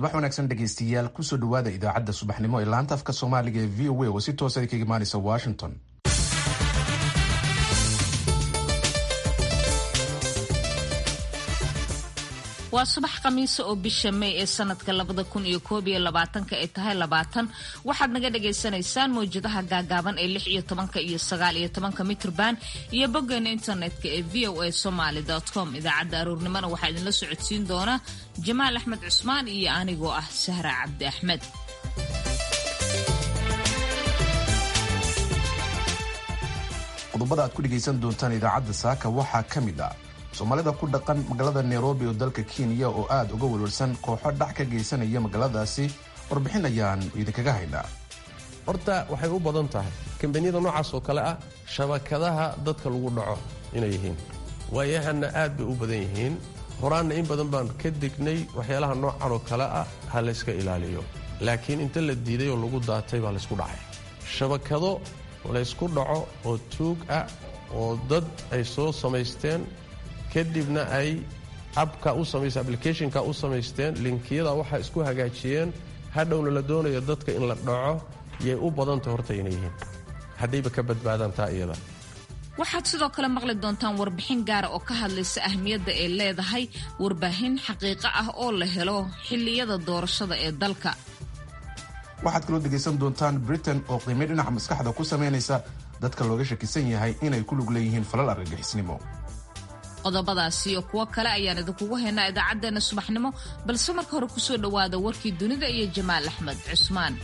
subax wanaagsan dhegaystayaal kusoo dhawaada idaacadda subaxnimo ee laanta afka soomaaliga ee v o a oo si toosa kaga imaanaysa washington waa subax khamiisa oo bisha may ee sanadka labada kun iyo koob iyo labaatanka ay tahay labaatan waxaad naga dhagaysanaysaan mawjadaha gaagaaban ee lix iyo tobanka iyo sagaal iyo tobanka mitrban iyo boggeena internetka ee v o a somaly com idaacadda aroornimona waxaa idinla socodsiin doona jamaal axmed cusmaan iyo anigoo ah sahra cabdi axmed qodobada aad ku dhegaysan doontaan idaacadda saaka waxaa ka mid ah soomaalida ku dhaqan magaalada nairobi oo dalka kenya oo aad uga welwelsan kooxo dhac ka geysanaya magaaladaasi warbixin ayaan idinkaga haynaa horta waxay u badan tahay kambaniyada noocaas oo kale ah shabakadaha dadka lagu dhaco inay yihiin waayahanna aad bay u badan yihiin horaanna in badan baan ka degnay waxyaalaha noocan oo kale ah ha layska ilaaliyo laakiin inta la diiday oo lagu daatay baa laysku dhacay shabakado laysku dhaco oo tuug ah oo dad ay soo samaysteen kadibna ay abka u samaysa applicationka u samaysteen linkiyada waxaa isku hagaajiyeen hadhowna la doonayo dadka in la dhaco yay u badanta horta inay yihiin haddayba ka badbaadaan taa iyada waxaad sidoo kale maqli doontaan warbixin gaara oo ka hadlaysa ahmiyadda ay leedahay warbaahin xaqiiqo ah oo la helo xilliyada doorashada ee dalka waxaad kaloo dhegaysan doontaan britain oo qiimay dhinaca maskaxda ku samaynaysa dadka looga shakisan yahay inay ku lug leeyihiin falal argagixisnimo qodobadaasi iyo kuwo kale ayaan idinkugu haynaa idaacaddeenna subaxnimo balse marka hore kusoo dhowaada warkii dunida iyo jamaal axmed cusmaan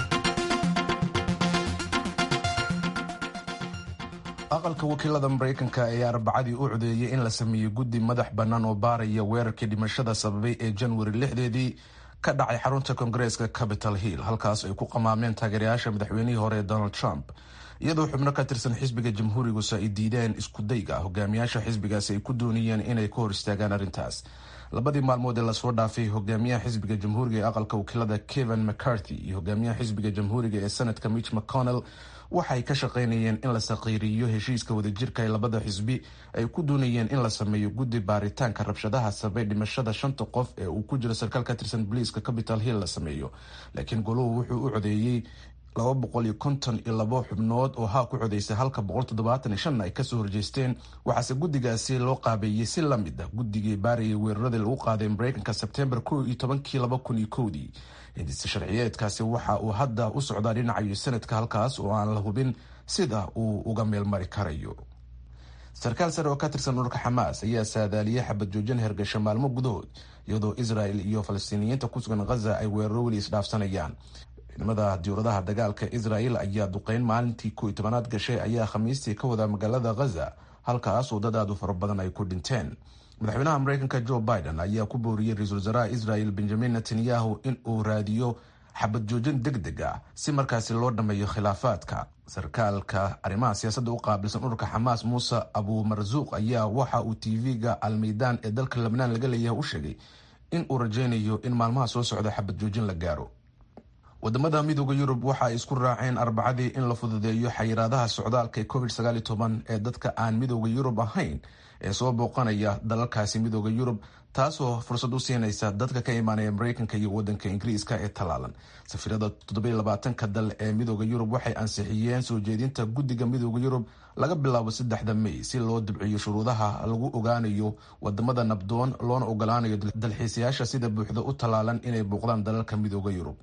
aqalka wakiilada maraykanka ayaa arbacadii u codeeyey in la sameeyo guddi madax bannaan oo baaraya weerarkii dhimashada sababay ee janwari lixdeedii ka dhacay xarunta koongareeska capital hill halkaas ay ku qamaameen taageerayaasha madaxweynihii hore ee donald trump iyadoo xubno ka tirsan xisbiga jamhuurigusa ay diideen iskudayga hogaamiyaasha xisbigaasi ay ku doonayeen inay ka hor istaagaan arrintaas labadii maalmood ee lasoo dhaafay hogaamiyaha xisbiga jamhuuriga ee aqalka wakiilada kevin mccarthy iyo hogaamiyaha xisbiga jamhuuriga ee senatka mitch mcconnell waxay ka shaqaynayeen in la saqiiriyo heshiiska wadajirka ee labada xisbi ay ku doonayeen in la sameeyo guddi baaritaanka rabshadaha sabay dhimashada shanta qof ee uu ku jiro sarkaal ka tirsan boliiska capital hill la sameeyo laakiin goluhu wuxuu u codeeyey laba boqol iyo konton iyo labo xubnood oo haa ku codaysay halka boqol toddobaatan iyo shanna ay kasoo horjeesteen waxaase guddigaasi loo qaabeeyey si la mid ah guddigii baarayay weeraradii lagu qaaday mareykanka sebtembar kow iyo tobankii laba kun iyo kowdii hindise sharciyeedkaasi waxa uu hadda u socdaa dhinacayo sanadka halkaas oo aan la hubin sida uu uga meelmari karayo sarkaal sare oo ka tirsan ururka xamaas ayaa saadaaliyay xabad joojin hergasho maalmo gudahood iyadoo israel iyo falastiiniyiinta ku sugan khaza ay weeraro weli isdhaafsanayaan ciidamada diyauradaha dagaalka israel ayaa duqeyn maalintii ko iyo tobanaad gashay ayaa khamiistii ka wadaa magaalada khaza halkaas oo dad aad u fara badan ay ku dhinteen madaxweynaha mareykanka joe biden ayaa ku booriyey ra-iisul wasaaraha israel benjamin netanyahu in uu raadiyo xabad joojin deg deg ah si markaasi loo dhammeeyo khilaafaadka sarkaalka arrimaha siyaasadda u qaabilsan ururka xamaas muuse abu marsuuq ayaa waxa uu tv-ga almeydaan ee dalka lebnaan laga leeyahay u sheegay in uu rajeynayo in maalmaha soo socda xabad joojin la gaaro wadamada midooda yurub waxa ay isku raaceen arbacadii in la fududeeyo xayiraadaha socdaalka ee covid sagaal iyo toban ee dadka aan midooda yurub ahayn ee soo booqanaya dalalkaasi midooda yurub taasoo fursad u siinaysa dadka ka imaanaya mareykanka iyo wadanka ingiriiska ee talaalan safiirada toddobiyo labaatanka dal ee midooda yurub waxay ansixiyeen soo jeedinta guddiga midooda yurub laga bilaabo saddexda may si loo dibciyo shuruudaha lagu ogaanayo wadamada nabdoon loona ogolaanayo dalxiisayaasha sida buuxda u talaalan inay booqdaan dalalka midooda yurub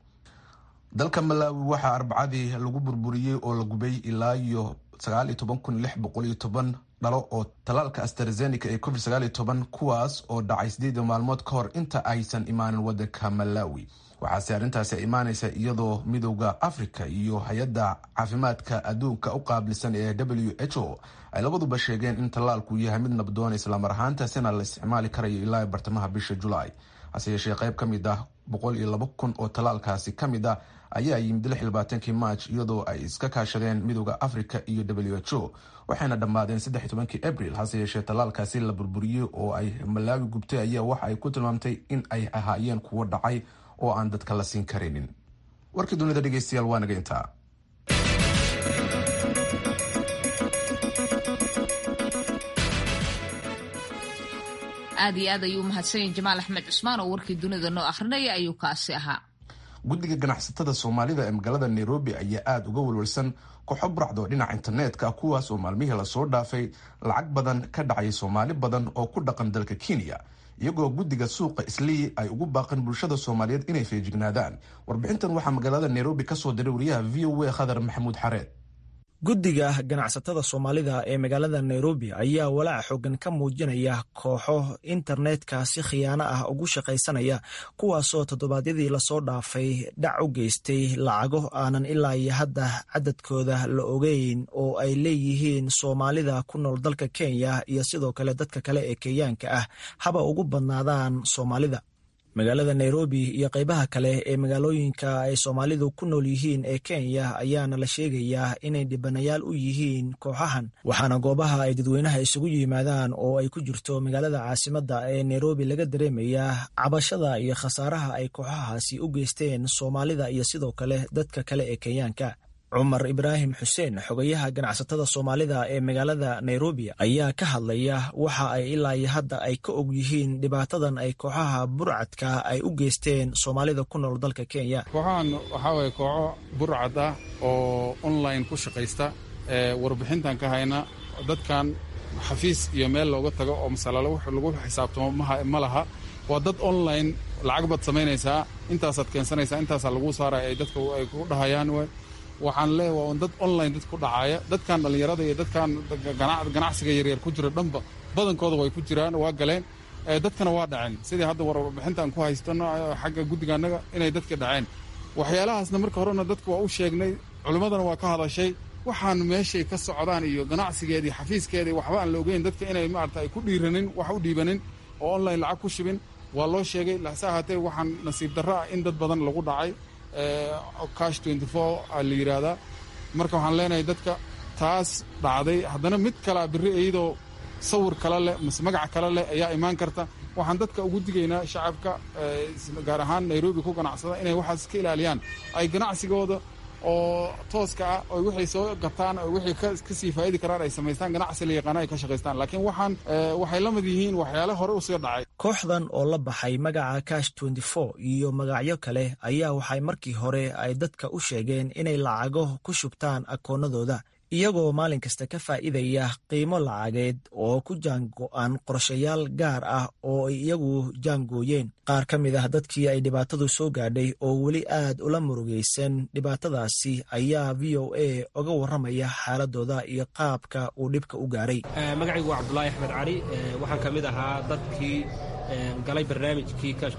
dalka malaawi waxaa arbacadii lagu burburiyey oo la gubay ilaa iyo sagaal iyo toban kun lix boqol iyo toban dhalo oo talaalka astrazenica ee covid sagaal iyo toban kuwaas oo dhacay sideed maalmood ka hor inta aysan imaanin wadanka malawi waxaase arrintaasi imaanaysa iyadoo midooda africa iyo hay-adda caafimaadka adduunka u qaabilsan ee w h o ay labaduba sheegeen in tallaalku yahay mid nabdoon islamar ahaantaasina la isticmaali karayo ilaa bartamaha bisha julaay hase yeeshee qayb ka mid ah boqol iyo laba kun oo tallaalkaasi ka mid ah ayaa yimid lix iyo labaatankii march iyadoo ay iska kaashadeen midooda africa iyo w h o waxayna dhammaadeen saddex iyo tobankii abril hase yeeshee tallaalkaasi la burburiyey oo ay malaawi gubtay ayaa waxa ay ku tilmaamtay in ay ahaayeen kuwo dhacay oo aan dadka la siin karaynin warkii dunida dhegeystayaal waa naga intaa aad iyo aad ayuu umahadsanyahy jamaal axmed cusmaan oo warkii dunida noo akhrinaya ayuu kaasi ahaa guddiga ganacsatada soomaalida ee magaalada nairobi ayaa aada uga walwalsan kooxo buracdo dhinaca internetka kuwaas oo maalmihii lasoo dhaafay lacag badan ka dhacay soomaali badan oo ku dhaqan dalka kenya iyagoo guddiga suuqa islii ay ugu baaqeen bulshada soomaaliyeed inay feejignaadaan warbixintan waxaa magaalada nairobi kasoo diray wariyaha v o a khadar maxamuud xareed guddiga ganacsatada soomaalida ee magaalada nairobi ayaa walaaca xoogan ka muujinaya kooxo internetka si khiyaano ah ugu shaqaysanaya kuwaasoo toddobaadyadii lasoo dhaafay dhac u geystay lacago aanan ilaa iyo hadda cadadkooda la ogeyn oo ay leeyihiin soomaalida ku nool dalka kenya iyo sidoo kale dadka kale ee kenyaanka ah haba ugu badnaadaan soomaalida magaalada nairobi iyo qaybaha kale ee magaalooyinka ay soomaalidu ku nool yihiin ee kenya ayaana la sheegayaa inay dhibanayaal u yihiin kooxahan waxaana goobaha ay dadweynaha isugu yimaadaan oo ay ku jirto magaalada caasimadda ee nairobi laga dareemayaa cabashada iyo khasaaraha ay kooxahaasi u geysteen soomaalida iyo sidoo kale dadka kale ee kenyaanka cumar ibraahim xuseen xogayaha ganacsatada soomaalida ee magaalada nairobi ayaa ka hadlaya waxa ay ilaa iyo hadda ay ka og yihiin dhibaatadan ay kooxaha burcadka ay u geysteen soomaalida ku nool dalka kenya kooxahan waxaa waye kooxo burcad ah oo online ku shaqaysta warbixintan ka hayna dadkan xafiis iyo meel looga tago oo masalalo lagu xisaabtamo ma laha waa dad online lacag baad samaynaysaa intaasaad keensanaysaa intaasaa lagu saaraya ay dadka ay ku dhahayaan waxaan leeya waa dad online dad ku dhacaaya dadkan dhallinyarada iyo dadkan ganacsiga yaryar ku jira dhanba badankooda way ku jiraan waa galeen dadkana waa dhaceen sidii hadda warbixintaan ku haystano xagga guddiga annaga inay dadka dhaceen waxyaalahaasna marka horena dadka waa u sheegnay culimmadana waa ka hadashay waxaan meeshay ka socdaan iyo ganacsigeedii xafiiskeedii waxba aan la ogeyn dadka inay maarata ay ku dhiiranin wax u dhiibanin oo online lacag ku shibin waa loo sheegay lase ahaatee waxaan nasiib darro ah in dad badan lagu dhacay cash twenty four aa la yidhaahdaa marka waxaan leenahay dadka taas dhacday haddana mid kalea birri iyadoo sawir kale leh mase magac kale leh ayaa imaan karta waxaan dadka ugu digaynaa shacabka gaar ahaan nairobi ku ganacsada inay waxaas iska ilaaliyaan ay ganacsigooda oo tooska ah oo wixay soo gataan oo wixii kasii faa'idi karaan ay samaystaan ganacsi la yaqaana ay ka shaqaystaan laakiin waxaan waxay la mid yihiin waxyaale hore u sii dhacay kooxdan oo la baxay magaca cash twenty four iyo magacyo kale ayaa waxay markii hore ay dadka u sheegeen inay lacago ku shubtaan akoonnadooda iyagoo maalin kasta ka faa'iidaya qiimo lacageed oo ku jaango-an qorshayaal gaar ah oo ay iyagu jaangooyeen qaar ka mid ah dadkii ay dhibaatadu soo gaadhay oo weli aad ula murugaysan dhibaatadaasi ayaa v o a oga warramaya xaaladooda iyo qaabka uu dhibka u gaaray magacaygu waa cabdulaahi axmed cali waxaan ka mid ahaa dadkii galay barnaamijkii kash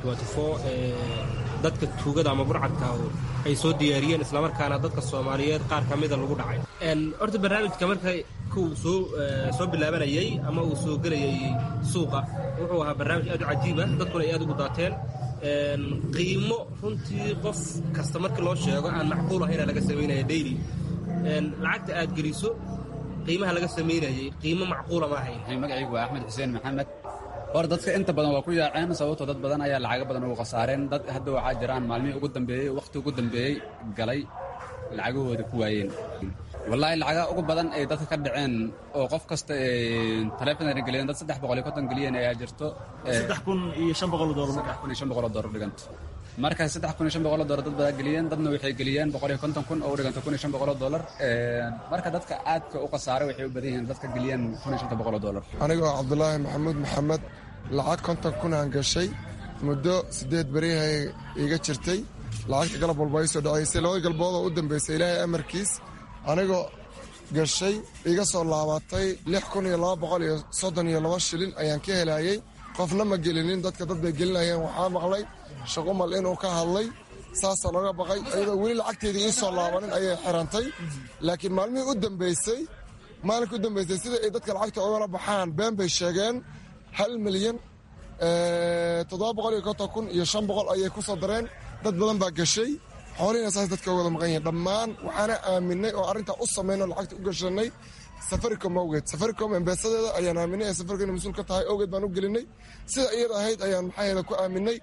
dadka tuugada ama burcadka ay soo diyaariyeen islamarkaana dadka soomaaliyeed qaar ka mida lagu dhacay horta barnaamijka marka kuu soo soo bilaabanayey ama uu soo gelayay suuqa wuxuu ahaa barnaamij aad u cajiib ah dadkuna ay aad ugu daateen qiimo runtii qof kasta markii loo sheego aan macquul ahayna laga samaynaya daily lacagta aad geliso qiimaha laga samaynayay qiimo macquula ma ahayn magacaygu waa axmed xuseen maxamed hor dadka inta badan waa ku yaaceen sababtoo dad badan ayaa lacago badan ugu khasaareen dad hadda waxaa jiraan maalmihii ugu dambeeyey wakhti ugu dambeeyey galay lacagahooda ku waayeen wallaahi lacaga ugu badan ay dadka ka dhaceen oo qof kasta taleefonayna geliyeen dad saddex boqol iyo konton geliyeen ayaa jirto saddex kun iyo shan boqol doolar saddex kun iyo shan boqol oo doolar dhiganta marka saddex kun iyo shan boqol oo doolar dad badaa geliyeen dadna waxay geliyeen boqol iyo konton kun oo u dhiganta kun iyo shan boqol oo doolar marka dadka aadka u khasaaray waxay u badan yihiin dadka geliyeen kun iyo shanta boqol oo doolar anigoo cabdulaahi maxamuud maxamed lacag konton kun aan gashay muddo siddeed berihay iga jirtay lacagta galab walba ay soo dhacaysay labada galbood oo u dambaysay ilaahay amarkiis anigoo gashay iga soo laabatay lix kun iyo laba boqol iyo soddon iyo laba shilin ayaan ka helayey qofna ma gelinin dadka dad bay gelinayeen waxaa maqlay shaqumal inuu ka hadlay saasaa looga baqay iyadoo weli lacagteedii ii soo laabanin ayay xirantay laakiin maalmihii u dambaysay maalinka u dambaysay sida ay dadka lacagta ogala baxaan been bay sheegeen hal milyan toddoba boqol iyo konton kun iyo shan boqol ayay ku soo dareen dad badan baa gashay xoolihiina saas dadka wada maqan yihiin dhammaan waxaana aaminay oo arrintaa u samaynoo lacagta u gashanay safaricom awgeed safaricom embeesadeeda ayaan aaminay ee safaricom mas-uul ka tahay awgeed baan u gelinay sida iyada ahayd ayaan maxaa yeele ku aaminay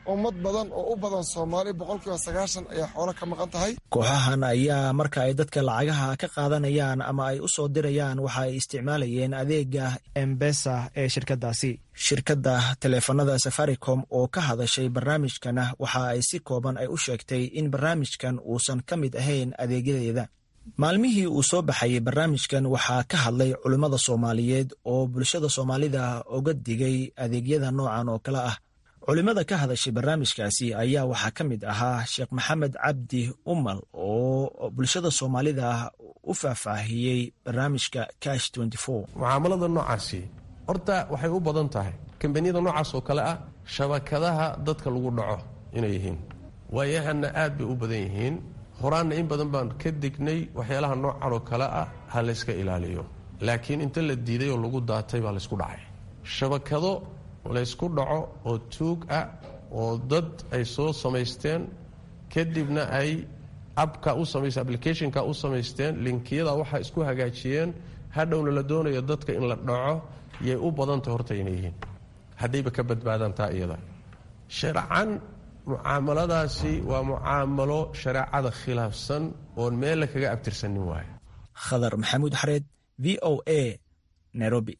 ummad badan oo u badan soomaali boqolkiiba sagaashan ayaa xoolo ka maqan tahay kooxahan ayaa marka ay dadka lacagaha ka qaadanayaan ama ay u soo dirayaan waxa ay isticmaalayeen adeega embesa ee shirkadaasi shirkadda taleefanada safaricom oo ka hadashay barnaamijkana waxa ay si kooban ay u sheegtay in barnaamijkan uusan ka mid ahayn adeegyadeeda maalmihii uu soo baxayay barnaamijkan waxaa ka hadlay culimmada soomaaliyeed oo bulshada soomaalida uga digay adeegyada noocan oo kale ah culimmada ka hadashay barnaamijkaasi ayaa waxaa ka mid ahaa sheekh maxamed cabdi umal oo bulshada soomaalida u faahfaahiyey barnaamijka cash mucaamalada noocaasi horta waxay u badan tahay kambaniyada noocaas oo kale ah shabakadaha dadka lagu dhaco inay yihiin waayahana aad bay u badan yihiin horaanna in badan baan ka dignay waxyaalaha noocan oo kale ah ha layska ilaaliyo laakiin inta la diiday oo lagu daatay baa laysku dhacay shabakado laysku dhaco oo tuug ah oo dad ay soo samaysteen kadibna ay abka u samaysteen applicationka u samaysteen linkiyada waxaa isku hagaajiyeen hadhowna la doonayo dadka in la dhaco yay u badantay horta inay yihiin haddayba ka badbaadaan taa iyada sharcan mucaamaladaasi waa mucaamalo shareecada khilaafsan oon meella kaga abtirsanin waayo khadar maxamuud xareed v o a nairobi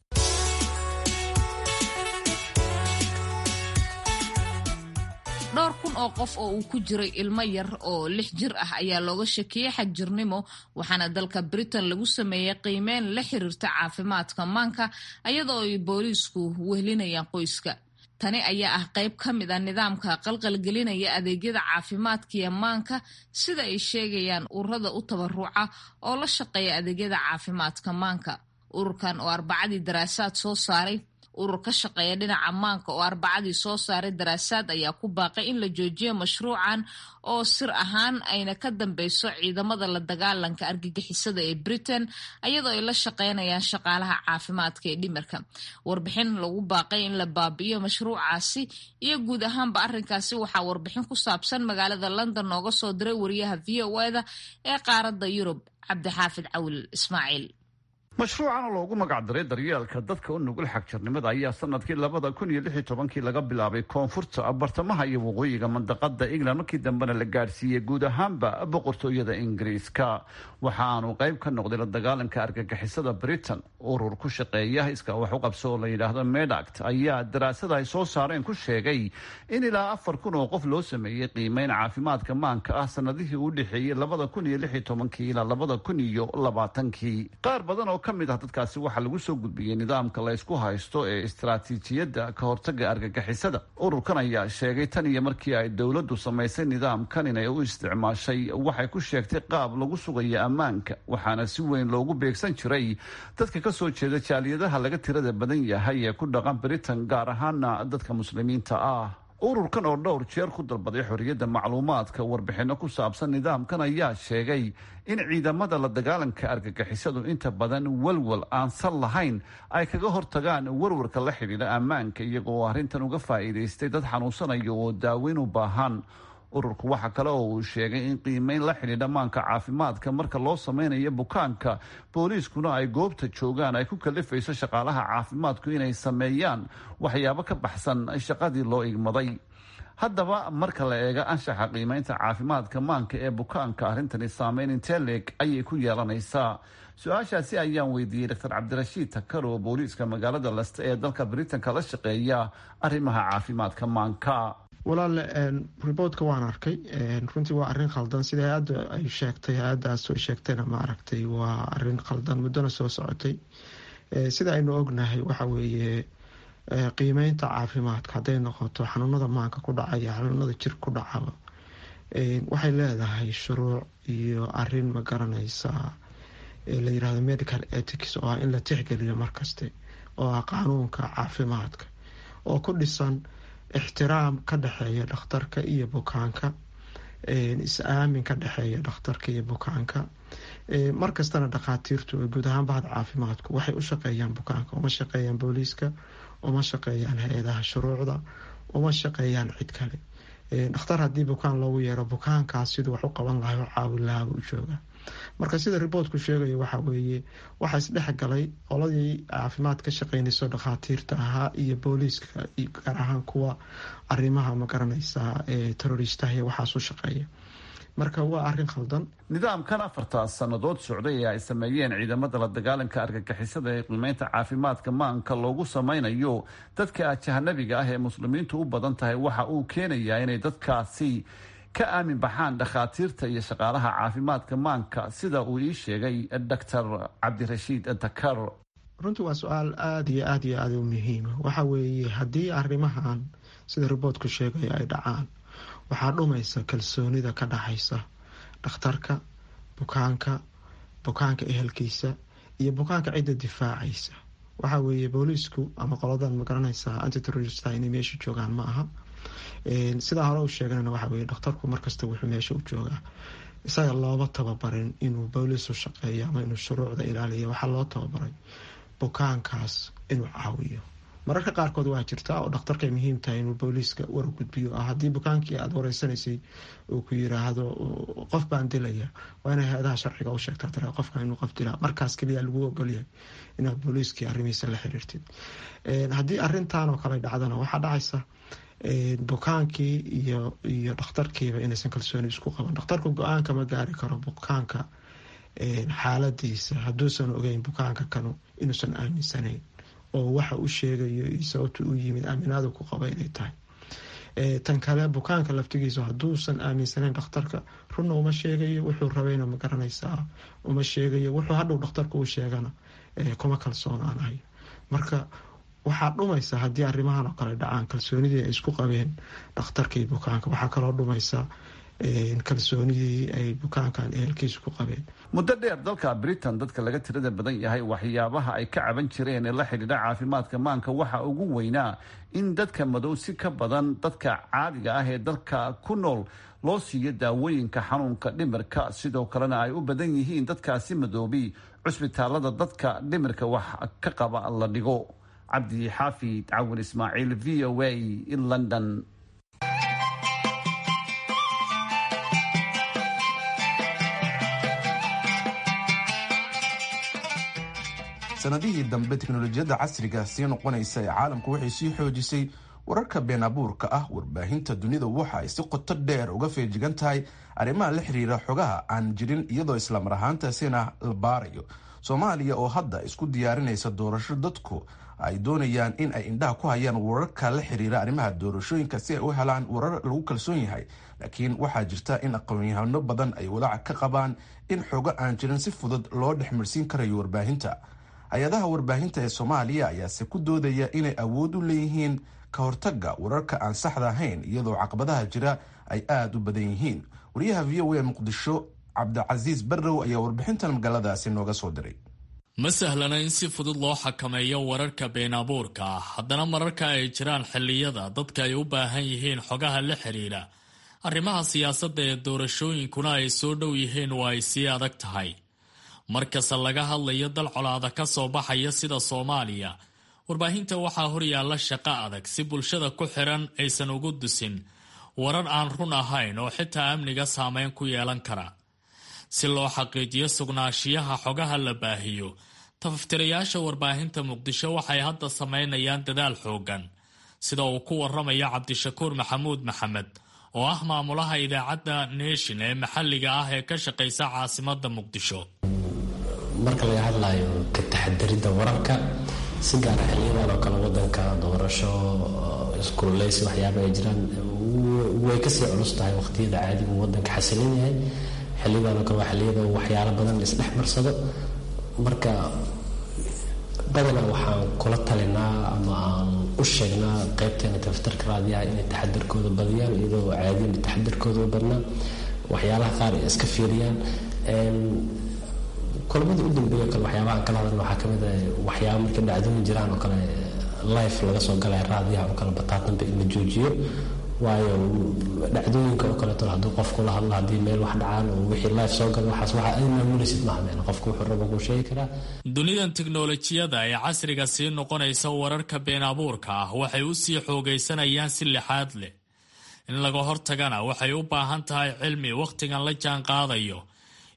dhowr kun oo qof oo uu ku jiray ilmo yar oo lix jir ah ayaa looga shakiyey xagjirnimo waxaana dalka britain lagu sameeyey qiimeyn la xiriirta caafimaadka maanka iyadoo ay booliisku wehlinayaan qoyska tani ayaa ah qayb ka mid a nidaamka qalqalgelinaya adeegyada caafimaadkiiyo maanka sida ay sheegayaan ururada u tabaruca oo la shaqeeya adeegyada caafimaadka maanka ururkan oo arbacadii daraasaad soo saaray urur ka shaqeeya dhinaca maanka oo arbacadii soo saaray daraasaad ayaa ku baaqay in la joojiyo mashruucan oo sir ahaan ayna ka dambeyso ciidamada la dagaalanka argagixisada ee britain ayadoo ay la shaqeynayaan shaqaalaha caafimaadka ee dhimirka warbixin lagu baaqay in la baabi'iyo mashruucaasi iyo guud ahaanba arrinkaasi waxaa warbixin ku saabsan magaalada london nooga soo diray wariyaha v o eda ee qaaradda yurub cabdixaafid cawil ismaaciil mashruucan oo loogu magacdaray daryeelka dadka u nugul xagjirnimada ayaa sanadkii labada kun iyo lix iyo tobankii laga bilaabay koonfurta bartamaha iyo waqooyiga mandaqada england markii dambena la gaadhsiiyey guud ahaanba boqortooyada ingiriiska waxa aanu qayb ka noqday la dagaalanka argagixisada britain urur ku shaqeeya iska wax u qabso oo la yidhaahdo medact ayaa daraasada ay soo saareen ku sheegay in ilaa afar kun oo qof loo sameeyey qiimeyn caafimaadka maanka ah sanadihii u dhexeeyey labada kun iyo lix iyo tobankii ilaa labada kun iyo labaatankii qaar badan oo kamid ah dadkaasi waxaa lagu soo gudbiyey nidaamka la ysku haysto ee istaraatiijiyadda ka hortaga argagixisada ururkan ayaa sheegay tan iyo markii ay dowladdu samaysay nidaamkan inay u isticmaashay waxay ku sheegtay qaab lagu sugayo ammaanka waxaana si weyn loogu beegsan jiray dadka kasoo jeeda jaaliyadaha laga tirada badan yahay ee ku dhaqan britain gaar ahaana dadka muslimiinta ah ururkan oo dhowr jeer ku dalbaday xorriyadda macluumaadka warbixinno ku saabsan nidaamkan ayaa sheegay in ciidamada la dagaalanka argagixisadu inta badan walwal aan sal lahayn ay kaga hortagaan warwarka la xidhiidha ammaanka iyagoo arrintan uga faa'iidaystay dad xanuunsanaya oo daaweyn u baahan ururku waxa kale oo uu sheegay in qiimeyn la xidhiidha maanka caafimaadka marka loo sameynayo bukaanka booliiskuna ay goobta joogaan ay ku kalifayso shaqaalaha caafimaadku inay sameeyaan waxyaabo ka baxsan shaqadii loo igmaday haddaba marka la eega anshaxa qiimeynta caafimaadka maanka ee bukaanka arrintani saameyn intee leeg ayay ku yeelanaysaa su-aashaasi ayaan weydiiyey doctor cabdirashiid takar oo booliiska magaalada laste ee dalka britanka la shaqeeya arrimaha caafimaadka maanka walaal riboortka waan arkay runtii waa arin khaldan sida hay-adda ay sheegtay hay-addaas ay sheegtayna ma aragtay waa arin khaldan muddona soo socotay sida aynu ognahay waxa weeye qiimeynta caafimaadka hadday noqoto xanuunada maanka ku dhacaya xanuunada jir ku dhacaba waxay leedahay shuruuc iyo arin ma garanaysa la yirahdo medical ethics oo ah in la tixgeliyo markaste oo ah qaanuunka caafimaadka oo ku dhisan ixtiraam ka dhexeeya dhakhtarka iyo bukaanka is-aamin ka dhexeeya dhakhtarka iyo bukaanka markastana dhakhaatiirtu guud ahaan bahda caafimaadku waxay u shaqeeyaan bukaanka uma shaqeeyaan booliiska uma shaqeeyaan hay-adaha shuruucda uma shaqeeyaan cid kale dhakhtar haddii bukaan loogu yeero bukaankaas siduu wax u qaban lahay oo caawin lahaaba u jooga marka sida riboortku sheegayo waxa weeye waxaa isdhexgalay qoladii caafimaad ka shaqeynayso dhakhaatiirta ahaa iyo booliiska gaar ahaan kuwa arimaha magaranaysa ee teroristaha iyo waxaas u shaqeeya marka waa arin khaldan nidaamkan afarta sannadood socday ee ay sameeyeen ciidamada la dagaalanka argagixisada ee qiimeynta caafimaadka maanka loogu samaynayo dadka ajahanabiga ah ee muslimiintu u badan tahay waxa uu keenayaa inay dadkaasi ka aamin baxaan dhakhaatiirta iyo shaqaalaha caafimaadka maanka sida uu ii sheegay doctor cabdirashiid dakar runtii waa su-aal aada iyo aada iyo aada u muhiima waxa weeye haddii arrimahan sida riboortku sheegaya ay dhacaan waxaa dhumaysa kalsoonida ka dhaxaysa dhakhtarka bukaanka bukaanka ehelkiisa iyo bukaanka cidda difaacaysa waxa weeye booliisku ama qoladan magaranaysa antiterorista inay meesha joogaan ma aha sidaa hore u sheeganana waxa weye dhakhtarku markasta wuxuu meesha u joogaa isaga looba tababarin inuu booliis u shaqeeyo ama inuu shuruucda ilaaliyo waxaa loo tababaray bukaankaas inuu caawiyo mararka qaarkood waa jirta oo dhakhtarkay muhiim tahay inuu booliiska war gudbiyo ah haddii bukaankii aada wareysanaysay uu ku yiraahdo qof baan dilaya waa inay hay-adaha sharciga u sheegtaa tara qofka inuu qof dilaa markaas keliya lagu ogolyahay inaad booliiskii arrimihiisa la xiriirtid haddii arintan oo kale dhacdana waxaa dhacaysa bukaankii iyo iyo dhakhtarkiiba inaysan kalsooni isku qaban dhakhtarku go-aanka ma gaari karo bukaanka xaaladiisa hadduusan ogeyn bukaanka kanu inuusan aaminsanayn oo waxa u sheegayo iyo sababta u yimid aaminaadu ku qaba inay tahay tan kale bukaanka laftigiisa hadduusan aaminsanayn dhakhtarka runna uma sheegayo wuxuu rabayna ma garanaysaa uma sheegayo wuxuu hadhow dhakhtarka u sheegana kuma kalsoonaanayo marka waxaa dhumaysa haddii arrimahan oo kale dhacaan kalsoonidii ay isku qabeen dhakhtarkii bukaanka waxaa kaloo dhumaysa kalsoonidii ay bukaankan ehelkiisa ku qabeen muddo dheer dalka britain dadka laga tirada badan yahay waxyaabaha ay ka caban jireen ee la xidhiidha caafimaadka maanka waxa ugu weynaa in dadka madow si ka badan dadka caadiga ah ee dalka ku nool loo siiyo daawooyinka xanuunka dhimirka sidoo kalena ay u badan yihiin dadkaasi madoobi cusbitaalada dadka dhimirka wax ka qaba la dhigo cabdi xaafid cawin ismaaciil v o a london sanadihii dambe teknolojiyadda casriga sii noqonaysa ee caalamku waxay sii xoojisay wararka been abuurka ah warbaahinta dunida waxa ay si qoto dheer uga feejigan tahay arrimaha la xiriira xogaha aan jirin iyadoo islamar ahaantaasina la baarayo soomaaliya oo hadda isku diyaarinaysa doorasho dadku ay doonayaan in ay indhaha ku hayaan wararka la xiriira arrimaha doorashooyinka si ay u helaan warar lagu kalsoon yahay laakiin waxaa jirta in aqoon-yahano badan ay walaac ka qabaan in xogo aan jirin si fudud loo dhexmarsiin karayo warbaahinta hay-adaha warbaahinta ee soomaaliya ayaase ku doodaya inay awood u leeyihiin ka hortaga wararka aan saxda ahayn iyadoo caqabadaha jira ay aada u badan yihiin wariyaha v o a muqdisho cabdicasiis barrow ayaa warbixintan magaaladaasi nooga soo diray ma sahlana in si fudud loo xakameeyo wararka been abuurka ah haddana mararka ay jiraan xilliyada dadka ay u baahan yihiin xogaha la xiriira arrimaha siyaasadda ee doorashooyinkuna ay soo dhow yihiin waa ay sii adag tahay markasta laga hadlayo dal colaada ka soo baxaya sida soomaaliya warbaahinta waxaa horyaalla shaqo adag si bulshada ku xiran aysan ugu dusin warar aan run ahayn oo xitaa amniga saameyn ku yeelan kara si loo xaqiijiyo sugnaanshiyaha xogaha la baahiyo tafaftirayaasha warbaahinta muqdisho waxay hadda samaynayaan dadaal xoogan sida uu ku waramayo cabdishakuur maxamuud maxamed oo ah maamulaha idaacadda nation ee maxalliga ah ee ka shaqaysa caasimada muqdisho marka laga hadlayo ka taxadiridda wararka si gaara xiliyadan oo kale wadanka doorasho iskululeysi waxyaaba ay jiraan way kasii culus tahay waqtiyada caadigu wadanka xasilin yahay xiliyadan oo kale waa xiliyada waxyaalo badan la isdhex marsado marka badanaa waxaan kula talinaa ama aan u sheegnaa qeybteena tafatarka raadiyaha inay taxadirkooda badiyaan iyadoo caadiyan taxadirkooda u badnaa waxyaalaha qaar ay iska fiiriyaan kulamada u dambeeyo kale waxyaabaha kala hadalna waxaa kamid ah waxyaaba markay dhacdooyin jiraan oo kale life laga soo galaya raadiyaha oo kale bataatanba in la joojiyo waayo dhacdooyinka oo kaleeto hadduu qofku la hadlo haddii meel wax dhacaan oo wixii life soo gala waxaas waxa ay maamulaysid maaha meel qofku wuxuu rabo kuu sheegi karaa dunidan tiknolojiyada ee casriga sii noqonaysa wararka been abuurka ah waxay u sii xoogaysanayaan si lixaad leh in laga hortagana waxay u baahan tahay cilmi wakhtigan la jaan qaadayo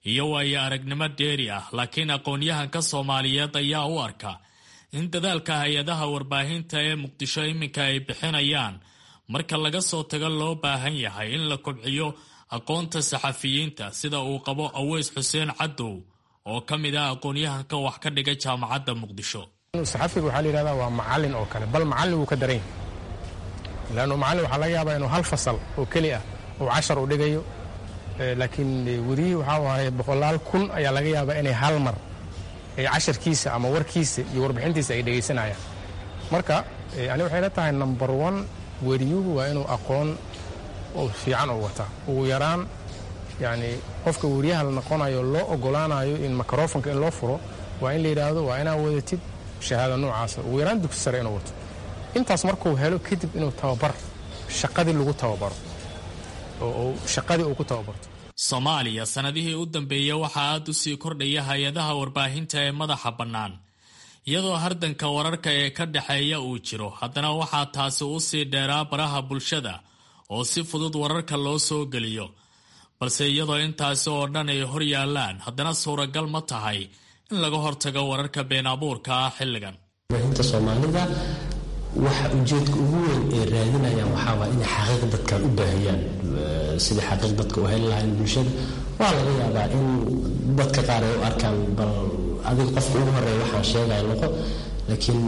iyo waayo aragnimo dheeri ah laakiin aqoon-yahanka soomaaliyeed ayaa u arka in dadaalka hay-adaha warbaahinta ee muqdisho iminka ay bixinayaan marka laga soo tago loo baahan yahay in la kobciyo aqoonta saxafiyiinta sida uu qabo aweys xuseen cadow oo ka mid ah aqoon-yahanka wax ka dhiga jaamacadda muqdisho saxafiga waxaa la yidhahdaa waa macallin oo kale bal macallin wuu ka daran yahay leannu macallin waxaa laga yaabaa inuu hal fasal oo keli ah uu cashar u dhigayo laakiin weriyihii waxaa waaye boqolaal kun ayaa laga yaabaa inay hal mar casharkiisa ama warkiisa iyo warbixintiisa ay dhegaysanayaan marka ani waxay la tahay number one weriyuhu waa inuu aqoon fiican u wataa ugu yaraan yani qofka weriyaha la noqonayo loo ogolaanayo in microfonka in loo furo waa in la yidhaahdo waa inaa wadatid shahaada noocaasa ugu yaraan dugsi sare inuu wato intaas markuu helo kadib inuu tababar shaqadii lagu tababaro oo shaqadii uu ku tababarto soomaaliya sannadihii u dambeeyey waxaa aad u sii kordhaya hay-adaha warbaahinta ee madaxa bannaan iyadoo hardanka wararka ee ka dhexeeya uu jiro haddana waxaa taasi u sii dheeraa baraha bulshada oo si fudud wararka loo soo geliyo balse iyadoo intaasi oo dhan ay hor yaallaan haddana suuragal ma tahay in laga hortago wararka been abuurka ah xilligan warbaahinta soomaalida waxa ujeedka ugu weyn ay raadinayaan waxaawaa inay xaqiiq dadkan u baahiyaan sidai xaqiiq dadka u heli lahayn bulshada waa laga yaabaa in dadka qaar ay u arkaan bal adiga qofka ugu horeeya waxaan sheegaya noqo laakiin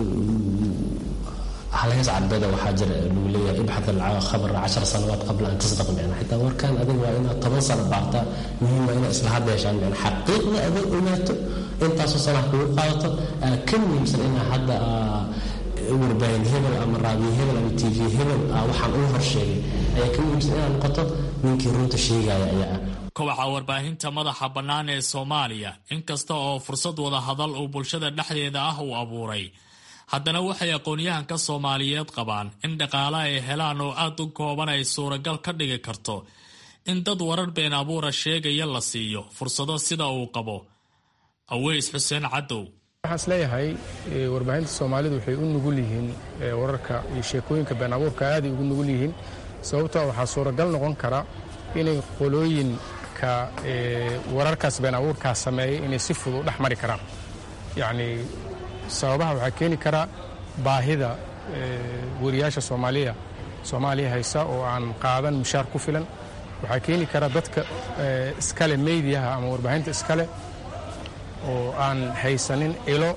halays carbeeda waxaa jira lagu leeyahay ibxat alkhabar cashar sanawaad qabla an tasdaq micna xitaa warkan adiga waa inaad toban sano baartaa muhiim waa inaad isla hadleeshaan micna xaqiiqda adag ogaato intaasoo sanaha kugu qaadato ka muhiimsan inaa hadda warbaahin hebel ama raadiyo hebel ama t v hebel waxaan uu horsheegay ayaa ka muhiimsan inaad noqoto ninkii runta sheegaya ayaa ah kobaca warbaahinta madaxa bannaan ee soomaaliya inkasta oo fursad wada hadal uu bulshada dhexdeeda ah uu abuuray haddana waxay aqoon-yahanka soomaaliyeed qabaan in dhaqaale ay helaan oo aad u kooban ay suuragal ka dhigi karto in dad warar been abuura sheegaya la siiyo fursado sida uu qabo aweys xuseen cadow waxaan isleeyahay warbaahinta soomaalidu waxay u nugul yihiin wararka iyo sheekooyinka been abuurka aaday ugu nugul yihiin sababtoo waxaa suuragal noqon kara inay qolooyinka wararkaas been abuurkaa sameeyay inay si fudud u dhex mari karaan yacni sababaha waxaa keeni kara baahida weriyaasha soomaaliya soomaaliya haysa oo aan qaadan mushaar ku filan waxaa keeni kara dadka iskale meydiyaha ama warbaahinta iskale oo aan haysanin ilo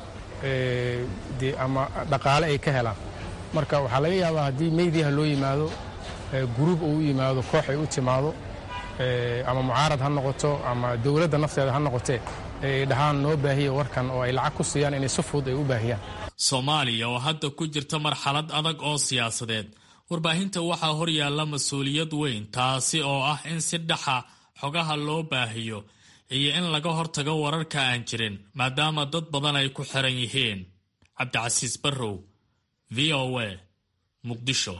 ama dhaqaale ay ka helaan marka waxaa laga yaabaa haddii meydiyaha loo yimaado guruub uu u yimaado koox ay u timaado ama mucaarad ha noqoto ama dowladda nafteeda ha noqotee ay dhahaan noo baahiya warkan oo ay lacag ku siiyaan inay si fudud ay u baahiyaan soomaaliya oo hadda ku jirta marxalad adag oo siyaasadeed warbaahinta waxaa hor yaalla mas-uuliyad weyn taasi oo ah in si dhaxa xogaha loo baahiyo iyo in laga hortago wararka aan jirin maadaama dad badan ay ku xiran yihiin cabdicasiis barrow v o a muqdisho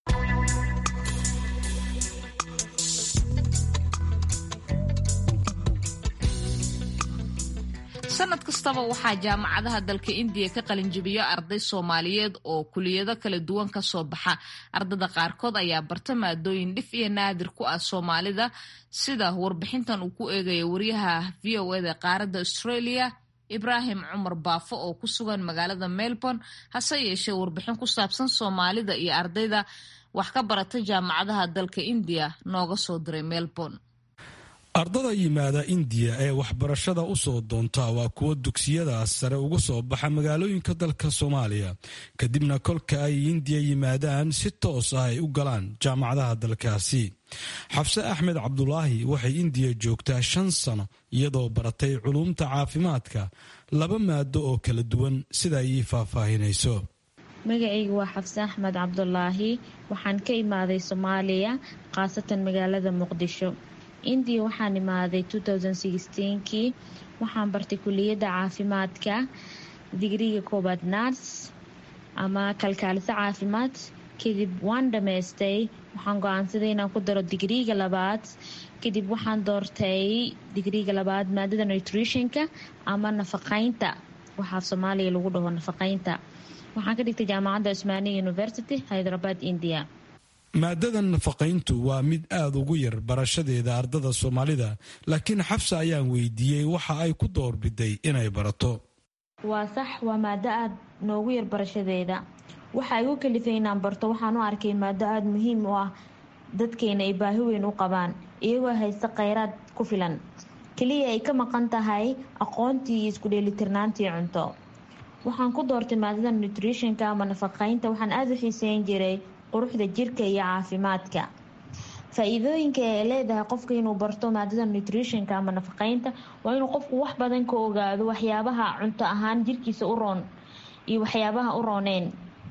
sanad kastaba waxaa jaamacadaha dalka indiya ka qalinjibiyo arday soomaaliyeed oo kuliyado kala duwan ka soo baxa ardada qaarkood ayaa barta maadooyin dhif iyo naadir ku ah soomaalida sida warbixintan uu ku eegaya wariyaha v o eda qaaradda australia ibraahim cumar baafo oo ku sugan magaalada melbourne hase yeeshee warbixin ku saabsan soomaalida iyo ardayda wax ka barata jaamacadaha dalka indiya nooga soo diray melbourne ardada yimaada indiya ee waxbarashada u soo doonta waa kuwo dugsiyadaas sare uga soo baxa magaalooyinka dalka soomaaliya kadibna kolka ay indiya yimaadaan si toos ah ay u galaan jaamacadaha dalkaasi xabse axmed cabdulaahi waxay indiya joogtaa shan sano iyadoo baratay culuumta caafimaadka laba maado oo kala duwan sida ay ii faahfaahinayso magacayga waa xabse axmed cabdulaahi waxaan ka imaaday soomaaliya khaasatan magaalada muqdisho indiya waxaan imaaday kii waxaan bartay kuliyadda caafimaadka digriga koobaad nars ama kalkaaliso caafimaad kadib waan dhammaystay waxaan go-aansaday inaan ku daro digriga labaad kadib waxaan doortay digriga labaad maadada nutritionka ama nafaqeynta waxaa soomaaliya lagu dhaho nafaqeynta waxaan ka dhigtay jaamacadda cusmaaniya university hyderabad india maadada nafaqayntu waa mid aada ugu yar barashadeeda ardada soomaalida laakiin xabsa ayaan weydiiyey waxa ay ku doorbiday inay barato waa sax waa maado aada noogu yar barashadeeda waxa igu kalifay inaan barto waxaan u arkay maado aada muhiim u ah dadkeena ay baahi weyn u qabaan iyagoo haysta kheyraad ku filan keliya ay ka maqan tahay aqoontii iyo isku dheelitirnaantii cunto waxaan ku doortay maadada nutritionka ama nafaqeynta waxaan aada u xiiseyn jiray quruxda jirka iyo caafimaadka faa-iidooyinka ay leedahay qofka inuu barto maadada nutritionka ama nafaqeynta waa inuu qofku wax badan ka ogaado waxyaabaha cunto ahaan jirkiisa u roon iyo waxyaabaha u rooneen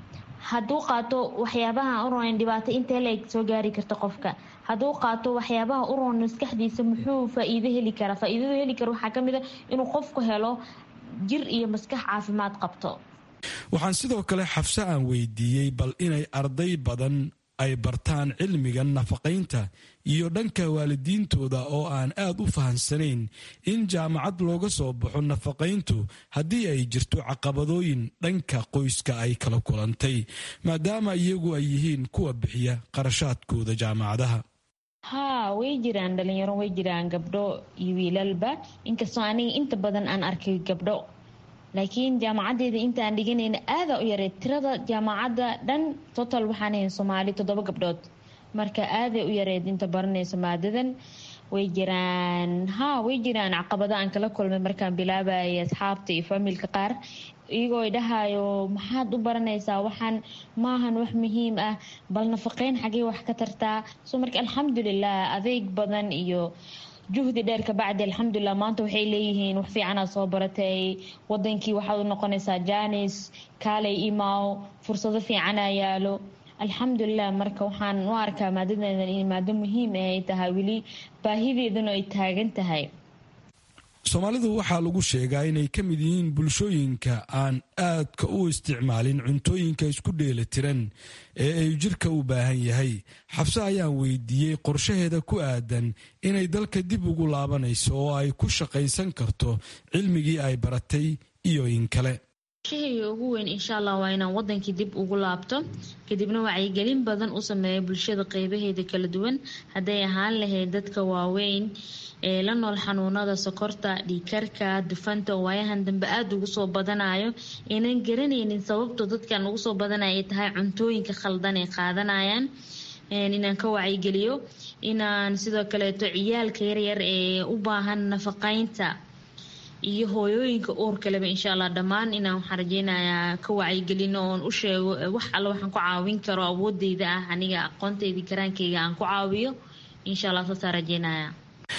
hadduu qaato waxyaabaha u rooneen dhibaato intee leeg soo gaari karta qofka hadduu qaato waxyaabaha u roon maskaxdiisa muxuu faa-iido heli karaa faa-iidadu heli kara waxaa kamid a inuu qofku helo jir iyo maskax caafimaad qabto waxaan sidoo kale xabse aan weydiiyey bal inay arday badan ay bartaan cilmiga nafaqaynta iyo dhanka waalidiintooda oo aan aad u fahansanayn in jaamacad looga soo baxo nafaqayntu haddii ay jirto caqabadooyin dhanka qoyska ay kala kulantay maadaama iyagu ay yihiin kuwa bixiya qarashaadkooda jaamacadaha haa way jiraan dhalinyaro way jiraan gabdho iyo wiilalba inkastoo aniga inta badan aan arkay gabdho laakiin jaamacadeeda intaan dhiganayna aada u yareed tirada jaamacadda dhan total waxaan ahayn soomaali toddoba gabdhood marka aaday u yareed inta baranayso maadadan way jiraan haa way jiraan caqabado aan kala kulmay markaan bilaabayay asxaabta iyo familka qaar iyagoo i dhahayo maxaad u baranaysaa waxaan maahan wax muhiim ah bal nafaqeyn xagee wax ka tartaa so marka alxamdulilah adeeg badan iyo juhdi dheer kabacdi alxamdulilah maanta waxay leeyihiin wax fiicanaad soo baratay wadankii waxaad u noqonaysaa janis kaalay imaw fursado fiicanaa yaalo alxamdulilah marka waxaan u arkaa maadadeedan in maado muhiim ah ay tahay weli baahideeduna ay taagan tahay soomaalidu waxaa lagu sheegaa inay ka mid yihiin bulshooyinka aan aadka u isticmaalin cuntooyinka isku dheelitiran ee ay jirka u baahan yahay xabse ayaan weydiiyey qorshaheeda ku aadan inay dalka dib ugu laabanayso oo ay ku shaqaysan karto cilmigii ay baratay iyo in kale shahayga ugu weyn insha allah waa inaan wadankii dib ugu laabto kadibna wacyigelin badan u sameeya bulshada qeybaheeda kala duwan hadday ahaan lahayd dadka waaweyn ee la nool xanuunada sokorta dhiikarka dufanta oo waayahan dambe aada ugu soo badanayo aynan garanaynin sababto dadkan ugu soo badanaya ay tahay cuntooyinka khaldan ay qaadanayaan inaan ka wacyigeliyo inaan sidoo kaleeto ciyaalka yaryar ee u baahan nafaqeynta iyo hooyooyinka uurkaleba insha allah dhammaan inaan waxaan rajeynayaa ka wacyigelino oon u sheego wax alle waxaan ku caawin karo awoodeyda ah aniga aqoonteydii karaankeyga aan ku caawiyo insha allah saasaan rajeynaya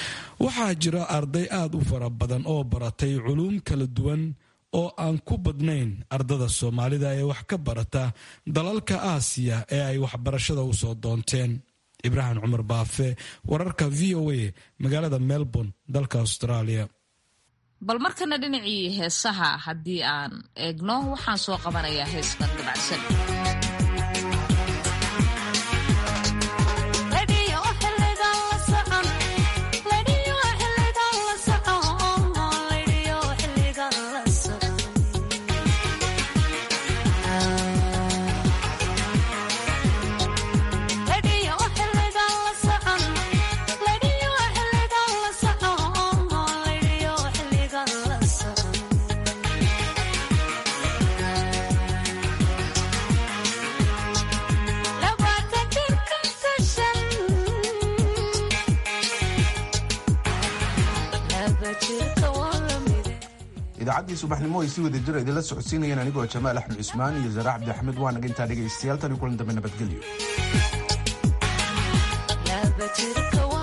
waxaa jira arday aada u fara badan oo baratay culuum kala duwan oo aan ku badnayn ardada soomaalida ee wax ka barata dalalka aasiya ee ay waxbarashada u soo doonteen ibraahim cumar baafe wararka v o a magaalada melbourne dalka australia bal markana dhinacii heesaha haddii aan eegno waxaan soo qabanayaa heeskan dabacsan idaacadii subaxnimo ay si wada jira idinla socodsiinayeen anigoo jamaal axmed cusmaan iyo zara cabdi axmed waa naga intaa dhegaystayaal tan iyo kulan dambe nabadgelyo